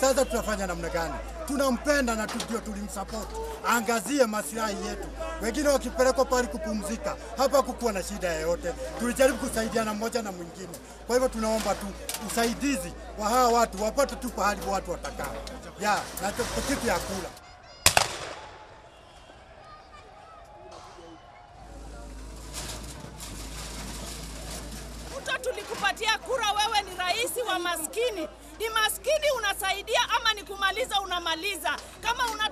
Sasa tutafanya namna gani? Tunampenda na tu- ndio tulimsupport, angazie maslahi yetu. Wengine wakipelekwa pale kupumzika, hapa kukuwa na shida yoyote. Tulijaribu kusaidiana mmoja na mwingine. Kwa hivyo tunaomba tu usaidizi wa hawa watu wapate tu pahali watu watakaa, ya na tu- kitu ya kula. Ruto, tulikupatia kura, wewe ni rais wa maskini. Ni maskini unasaidia ama ni kumaliza unamaliza? Kama una